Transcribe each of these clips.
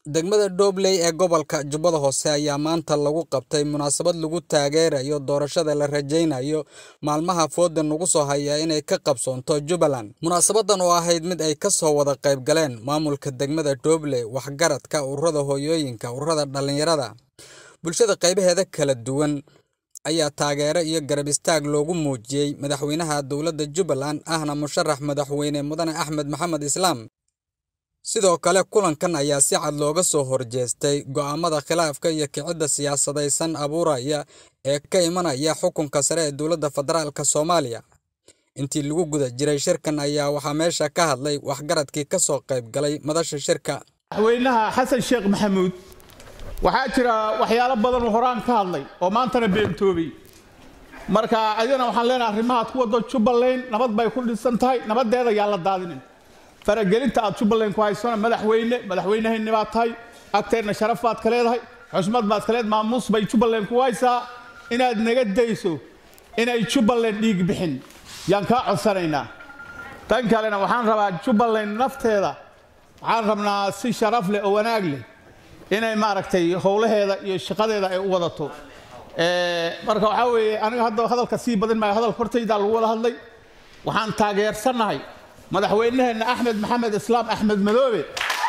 Degmada Doobley ee gobolka Jubbada Hoose ayaa maanta lagu qabtay munaasabad lagu taageerayo doorashada la rajeynayo maalmaha fooda nagu soo haya inay ka qabsoonto Jubbaland. Munaasabadan oo ahayd mid ay ka soo wada qayb galeen maamulka degmada Doobley, waxgaradka, ururada hooyooyinka, ururada dhalinyarada, bulshada qaybaheeda kala duwan ayaa taageero iyo garab istaag loogu muujiyey madaxweynaha dowladda Jubbaland ahna musharax madaxweyne mudane Axmed Maxamed Islaam. Sidoo kale kulankan ayaa si cad looga soo horjeestay go'aamada khilaafka iyo kicidda siyaasadaysan abuuraya ee ka imanaya xukunka sare ee dowladda federaalk Soomaaliya. Intii lagu guda jiray shirkan ayaa waxaa meesha ka hadlay waxgaradkii ka soo qayb galay madasha shirka. madaxweynaha xasan sheekh maxamuud waxaa jira waxyaalo badan oo horaan ka hadlay oo maantana beentoobay marka adigana waxaan leenahay arrimahaad ku wado jubbaland nabad bay ku dhisan tahay nabadeeda yaa la daadinin faragelinta aad jubbaland ku haysana madaxweyne madaxweynahayni baad tahay agteenna sharaf baad ka leedahay xusmad baad ka leedahay maamuus bay jubbaland ku haysaa inaad naga dayso inay jubbaland dhiig bixin yaan kaa codsanaynaa tan kalena waxaan rabaa jubbaland nafteeda waxaan rabnaa si sharaf leh oo wanaag leh inay maaragtay howlaheeda iyo shaqadeeda ay u wadato marka waxaa weeye aniga hadda hadalka sii badin maayo hadalka hortaydaa lagu wada hadlay waxaan taageersannahay madaxweynaheenna axmed maxamed islaam axmed madoobe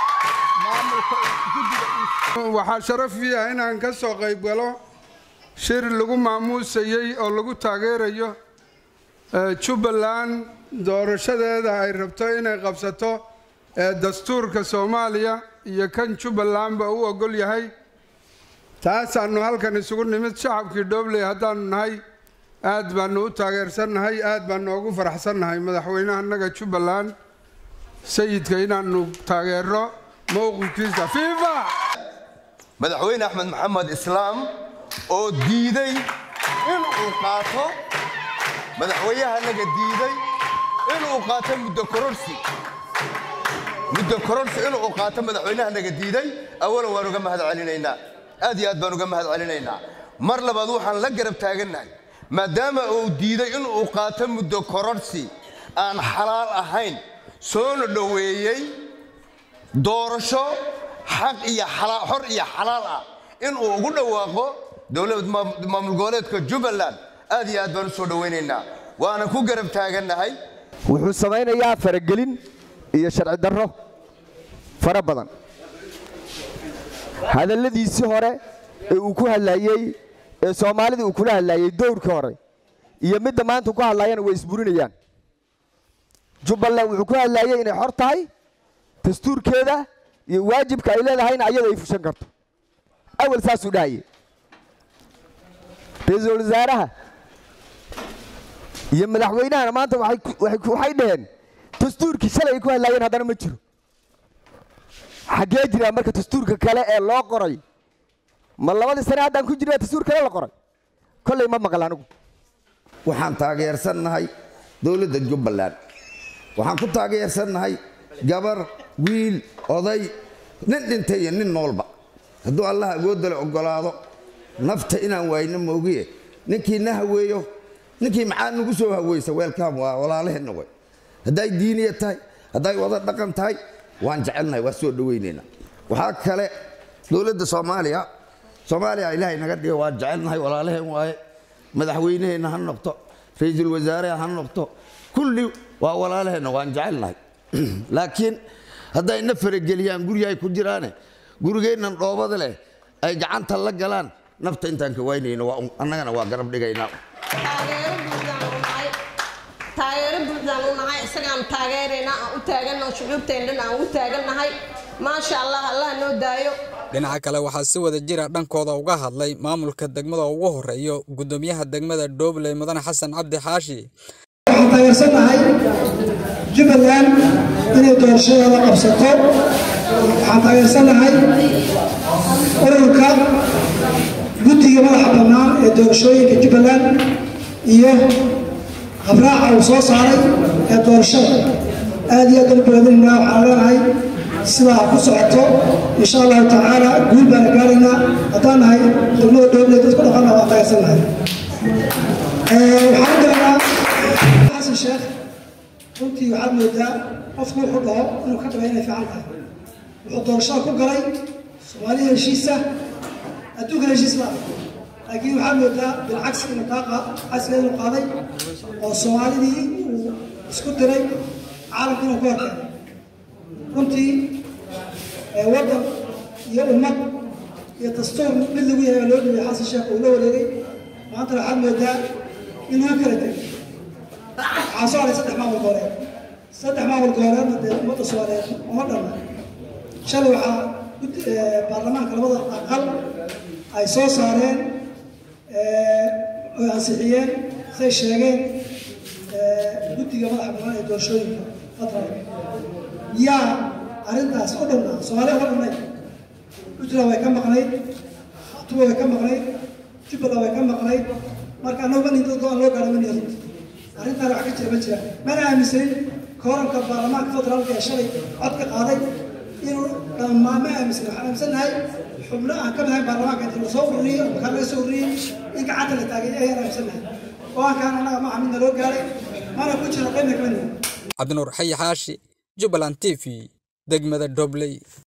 waxaa sharaf ii ah inaan ka soo qayb galo shir lagu maamuusayey oo lagu taageerayo jubbaland doorashadeeda ay rabto inay qabsato ee dastuurka soomaaliya iyo kan jubbalandba u ogol yahay taasaannu halkan isugu nimid shacabkii dhobley haddaannu nahay aad baannu u taageersannahay aad baannu ugu faraxsannahay madaxweynaha annaga jubbaland sayidka inaannu taageero mowqifkiisa fiifa madaxweyne axmed maxamed islaam oo diiday inuu qaato madaxweynahanaga diiday inuu qaato muddo kororsi muddo kororsi inuu qaato madaxweynahanaga diiday awalan waan uga mahad celinaynaa aad iyo aad baan uga mahad celinaynaa mar labaad waxaan la garab taagannahay maadaama uu diiday inuu qaato muddo kororsi aan xalaal ahayn soona dhoweeyey doorasho xaq iyo xor iyo xalaal ah inuu ugu dhawaaqo dowlad maamul goboleedka jubbaland aad iyo aad baan u soo dhowaynaynaa waana ku garab taagannahay wuxuu samaynayaa faragelin iyo sharci darro fara badan hadalladiisii hore ee uu ku hadlaayey ee soomaalida uu kula hadlaayey dowrkii hore iyo midda maanta ku hadlaayana way isburinayaan jubbaland wuxuu ku hadlaayey inay xor tahay dastuurkeeda iyo waajibka ay leedahayna ayada ay fushan karto awal saasuu dhahayey ra-iisul wasaaraha iyo madaxweynahana maanta waxay dhaheen dastuurkii shalay ay ku hadlaayeen haddana ma jiro xaggee jiraa marka dastuurka kale ee loo qoray ma labadii sane haddaan ku jirna dastuur kale la qoray kollay ma maqal anigu waxaan taageersannahay dowladda jubbaland waxaan ku taageersannahay gabar wiil oday nin dhintay iyo nin noolba hadduu allah awoodale oggolaado nafta inaan waayno moogiye ninkii na haweeyo ninkii maxaa nagu soo haweysa weelkaam waa walaalaheenna way hadday diiniya tahay hadday wada dhaqan tahay waan jecelnahay waa soo dhowaynaynaa waxaa kale dowladda soomaaliya soomaaliya ilaahay naga dhiga waan jecelnahay walaalaheen waaye madaxweynaheenna ha noqto ra-iisul wasaare ha noqto kulli waa walaalaheenna waan jecelnahay laakiin hadday na farageliyaan guryahay ku jiraane gurigeennan dhoobada leh ay gacanta la galaan nafta intaan ka waynayno annagana waa garab dhigaynaa taageero buuxdaan u nahay isagaan taageerayna aan u taagannaho shucuubteen dhan aan u taagannahay maasha allah allah noo daayo dhinaca kale waxaa si wada jira dhankooda uga hadlay maamulka degmada ugu horeeyo gudoomiyaha degmada doobley mudane xasan cabdi xaashi waxaan taageersannahay jubbaland inay doorashadeeda qabsato waxaan taageersannahay ururka guddiga madaxa bannaan ee doorashooyinka jubbaland iyo habraaca uu soo saaray ee doorashada aad iyo aad aan u boodinaynaa waxaan leenahay sidaa ku socoto insha allahu tacaala guul baana gaaraynaa haddaan nahay degmada dhoobleed dadku dhaqanna waan taageersannahay waxaan u daranaa xasan sheekh runtii waxaad moodaa qofku wuxuu dhaho inuu ka dhigay inay fiican tahay wuxuu doorashada ku galay soomaaliya heshiisa adduunkan heshiis la ah laakiin waxaa moodaa bilcagsi inuu kaa cagsiga inuu qaaday oo soomaalidii uu isku diray caalamka inuu ka horkeenay runtii waddan iyo ummad iyo dastuur mid lagu yahay baa loo dhibay xasan sheekh uu la wareegay maanta waxaad moodaa in lagu kala tegay waxaa soo haray saddex maamul gooleed saddex maamul gooleedna dee ummadda soomaaliyeed uma dhanna shalay waxaa baarlamaanka labada aqal ay soo saareen oy ansixiyeen say sheegeen guddiga madaxa banaan ee doorashooyinka federaalka yaa arrintaas u dhannaa soomaaliya uga dhannay puntland way ka maqnayd tuba way ka maqnayd jubbaland way ka maqnayd marka annagu ma nindo go-aan loo gaara ma niyo runti arrintaan wax ka jira ma jiraan mana aaminsanin kooranka baarlamaanka federaalka ee shalay cod ka qaaday inuu dhammaan ma aaminsan waxaan aaminsannahay xubno aan ka madahay baarlamaanka inta lasoo ururiyey oo makaa laga soo ururiyey in gacanta la taagay ayaan aaminsannahay go-aankaan annaga ma midna loo gaaray mana ku jira qaybna kama nihin cabdinuur xayi xaashi jubbaland t v degmada dobley